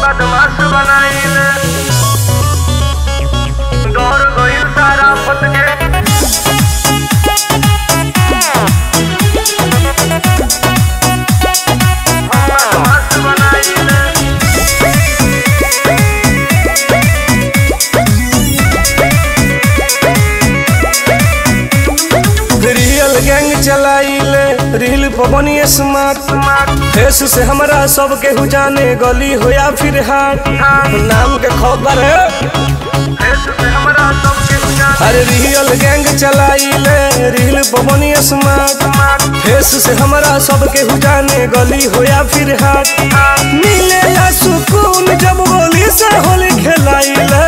बदमाश बनाइले दौड़ गइल सारा फट के बदमाश बनाइले रियल गैंग चलाइले रील पवनी स्मार्ट फेस से हमरा सब केहू जाने गली हो या फिर हाट नाम के खबर है देश से हमरा सबके उजाला अरे रियल गैंग चलाइले रील पवनी स्मार्ट फेस से हमरा सब केहू जाने गली हो या फिर हाट मिलेला सुकून जब गोली से होली खेलाइले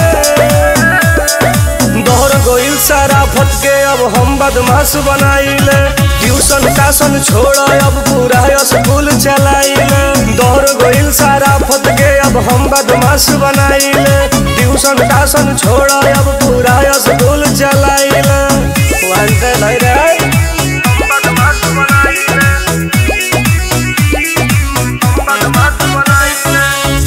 दोहर गोइल सारा फटके अब हम बदमाश बनाइले ट्यूशन टासन छोड़ अब पूरा स्कूल चलाइले दोहर गोइल सारा फटके अब हम बदमाश बनाइले ट्यूशन टासन छोड़ अब पूरा स्कूल चलाइले वांटेड है रे बदमाश बनाइले बदमाश बनाइले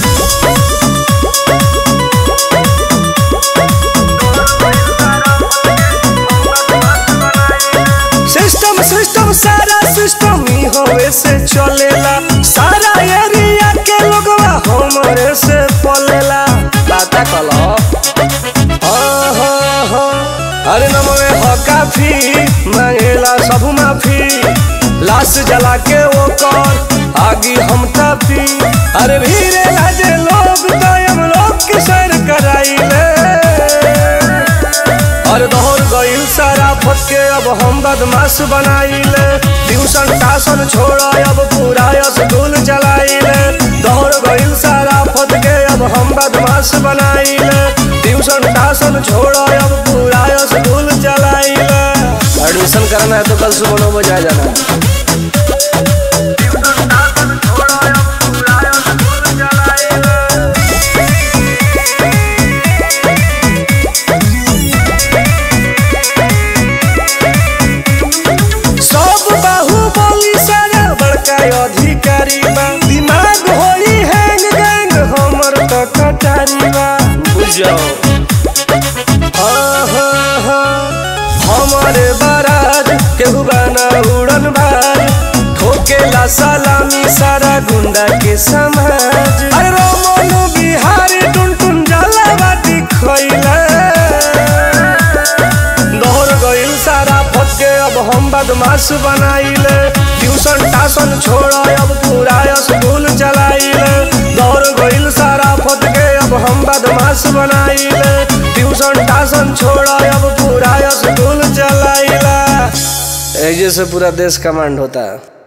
सिस्टम सिस्टम सारा सिस्टम ही होवे से चलेला सारा एरिया के लोगवा हमरे से पलेला बाता कलो हाँ, हाँ, हाँ। अरे नमवे हो काफी मांगेला सब माफी लाश जला के वो कर आगी हम तापी अरे भीरे लाजे लोग तो हम लोग के सर कराइले और दौड़ गइल सारा फटके अब हम बदमाश बनाइले ट्यूशन टासन छोड़ अब पूरा स्कूल चलाइले दौड़ गइल सारा फटके अब हम बदमाश बनाइले ट्यूशन टासन छोड़ अब पूरा स्कूल चलाइले एडमिशन करना है तो कल सुबह नौ बजे आ जाना सब बाहुबली सारा बड़का अधिकारी बा दिमाग होई हैंग गैंग हमर त कटारी बा बुझो हाँ हाँ हाँ हमारे बाराज केहू बाना उड़न बाज ठोकेला सलामी सारा गुंडा के समाज अरे रोमन बिहारी टुन टुन जाला बाटी खैला दौड़ गइल सारा फटके अब हम बदमाश बनाइले ट्यूशन टासन छोड़ अब पूरा स्कूल चलाइले दौड़ गइल सारा फटके अब हम बदमाश बनाइले ट्यूशन टासन छोड़ अब पूरा स्कूल चलाइला ऐसे से पूरा देश कमांड होता है